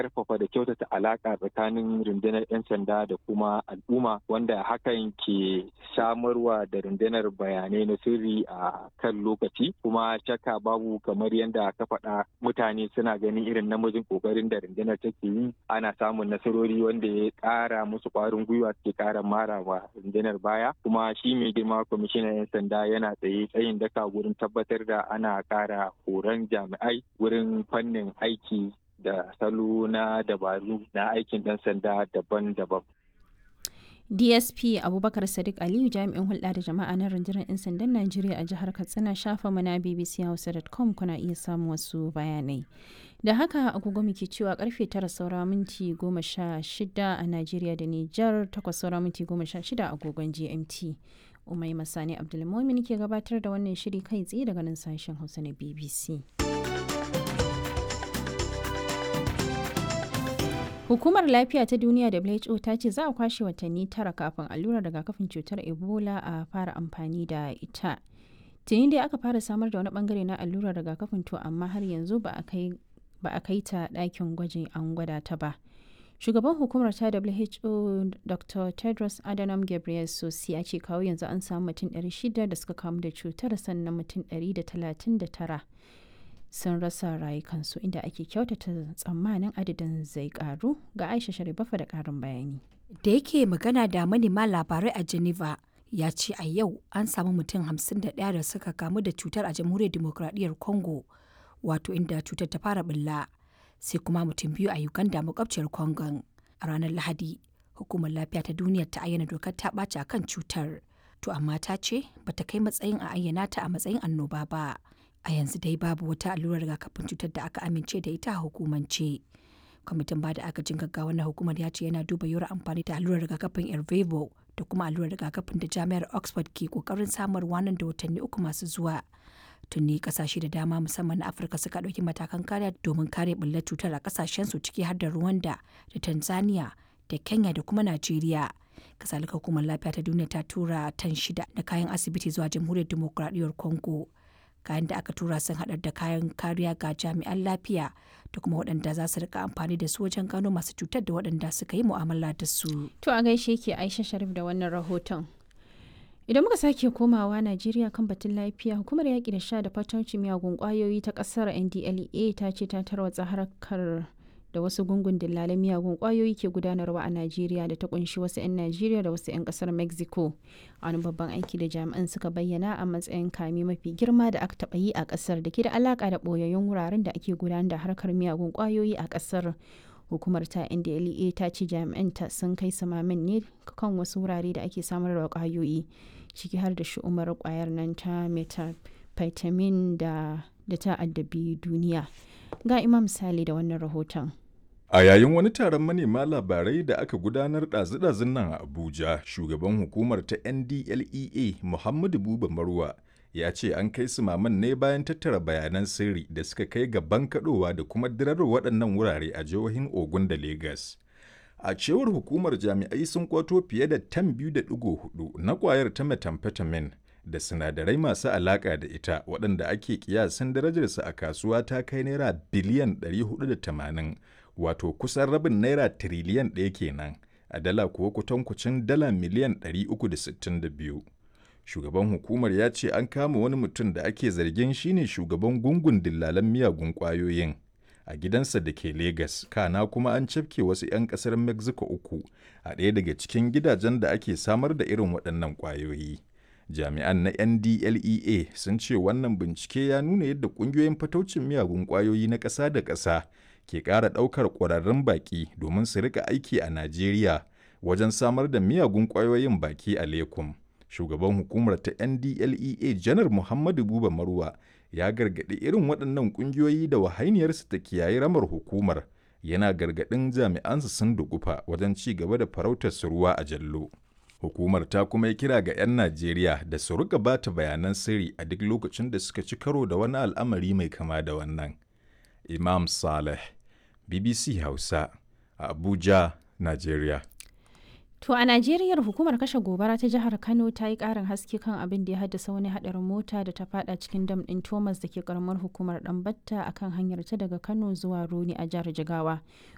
karfafa da kyautata alaka tsakanin rundunar 'yan sanda da kuma al'umma wanda hakan ke samarwa da rundunar bayanai na sirri a kan lokaci kuma shakka babu kamar yadda ka faɗa mutane suna ganin irin namijin kokarin da rundunar take yi ana samun nasarori wanda ya ƙara musu ƙwarin gwiwa suke ƙara mara wa rundunar baya kuma shi mai girma kwamishinan 'yan sanda yana tsaye tsayin daka wurin tabbatar da ana ƙara horon jami'ai wurin fannin aiki da salo na dabaru na aikin ɗan sanda daban-daban. dsp abubakar sadiq aliyu jami'in hulɗa da jama'a na rundunar 'yan sandan najeriya a jihar katsina shafa mana bbc hausa.com kuna iya samun wasu bayanai da haka agogo muke cewa karfe tara saura minti goma sha shida a najeriya da nijar takwas saura minti goma sha shida agogon gmt umai masani abdulmomin ke gabatar da wannan shiri kai tsaye daga nan sashen hausa na bbc Hukumar Lafiya ta Duniya WHO ta ce za a kwashe watanni tara kafin allurar rigakafin cutar Ebola a fara amfani da ita. Tuni dai aka fara samar da wani bangare na allurar rigakafin to amma har yanzu ba a kai ta ɗakin gwajin an gwada ta ba. Shugaban hukumar ta WHO Dr. Tedros Adhanom Ghebreyesus ya ce kawo yanzu an samu mutum 600 da suka kamu da cutar sannan mutum 139 sun rasa rayukansu inda ake kyautata tsammanin adadin zai karu ga aisha sharibafa da karin bayani da yake magana da manema labarai a geneva ya ce a yau an samu mutum 51 da suka kamu da cutar a jamhuriyar demokradiyyar congo wato inda cutar ta fara bulla sai kuma mutum biyu a uganda makwabciyar congon a ranar lahadi hukumar lafiya ta duniya ta ayyana dokar ta ɓaci a kan cutar to amma ta ce bata kai matsayin a ayyana ta a matsayin annoba ba a yanzu dai babu wata allurar rigakafin cutar da aka amince da ita a hukumance kwamitin ba da agajin gaggawa na hukumar ya ce yana duba yiwuwar amfani da allurar rigakafin ervevo da kuma allurar rigakafin da jami'ar oxford ke kokarin samarwa nan da watanni uku masu zuwa tuni kasashe da dama musamman na afirka suka ɗauki matakan kariya domin kare bullar cutar a kasashen su ciki har da rwanda da tanzania da kenya da kuma najeriya kasalika hukumar lafiya ta duniya ta tura tan shida na kayan asibiti zuwa jamhuriyar demokuraɗiyyar congo kayan da aka tura sun haɗar da kayan kariya ga jami'an lafiya da kuma waɗanda za su rika amfani da su wajen gano masu cutar da waɗanda suka yi mu'amala da su. To a gaishe ke Aisha Sharif da wannan rahoton. Idan muka sake komawa Najeriya kan batun lafiya, hukumar yaƙi da sha da fatauci miyagun ƙwayoyi ta ƙasar NDLEA ta ce ta tarwatsa harkar da wasu gungun dillalan miyagun kwayoyi ke gudanarwa a Najeriya da ta kunshi wasu 'yan Najeriya da wasu 'yan kasar Mexico. Wani babban aiki da jami'an suka bayyana a matsayin kame mafi girma da aka taɓa yi a ƙasar da ke da alaƙa da ɓoyayyun wuraren da ake gudanar da harkar miyagun kwayoyi a ƙasar. Hukumar ta NDLEA ta ce jami'anta sun kai samamin ne kan wasu wurare da ake samar da kwayoyi ciki har da shi'umar kwayar nan ta methamphetamine da da ta addabi duniya. Ga Imam Sale da wannan rahoton. A yayin wani taron manema labarai da aka gudanar ɗazu-ɗazun nan a Abuja, shugaban hukumar ta NDLEA Muhammadu Buba Marwa ya ce an kai su maman ne bayan tattara bayanan sirri da suka kai ga bankaɗowa da kuma dirar waɗannan wurare a jihohin Ogun da Legas. A cewar hukumar jami'ai sun kwato fiye da tan biyu da ɗigo hudu na ƙwayar ta methamphetamine da sinadarai masu alaƙa da ita waɗanda ake kiyasin darajarsa a kasuwa ta kai naira biliyan 480 wato kusan rabin naira tiriliyan ɗaya kenan a dala kuwa kutankucin dala miliyan 362 shugaban hukumar ya ce an kama wani mutum da ake zargin shine shugaban gungun dillalan miyagun ƙwayoyin a gidansa da ke Legas, kana kuma an cafke wasu 'yan ƙasar Mexico uku a ɗaya daga cikin gidajen da ake samar da irin waɗannan ƙwayoyi. Jami'an na NDLEA sun ce wannan bincike ya nuna yadda ƙungiyoyin fataucin miyagun ƙwayoyi na ƙasa da ƙasa ke ƙara ɗaukar ƙwararrun baƙi domin su rika aiki a Najeriya wajen samar da miyagun ƙwayoyin baki a Lekum. Shugaban hukumar ta NDLEA Janar Muhammadu Buba Marwa ya gargaɗi irin waɗannan ƙungiyoyi da wahainiyarsu ta kiyaye ramar hukumar yana gargaɗin jami'ansu sun dugufa wajen ci gaba da farautar su ruwa a jallo. Hukumar ta kuma yi kira ga 'yan Najeriya da su rika ba ta bayanan sirri a duk lokacin da suka ci karo da wani al'amari mai kama da wannan. Imam Saleh, BBC Hausa, a Abuja, Najeriya. To a Najeriya hukumar kashe gobara ta jihar Kano ta yi ƙarin haske kan abin da ya haddasa wani haɗarin mota da ta fada cikin dam ɗin Thomas da ke karamar hukumar Ɗanbatta a kan hanyar ta daga Kano zuwa Roni a jihar Jigawa.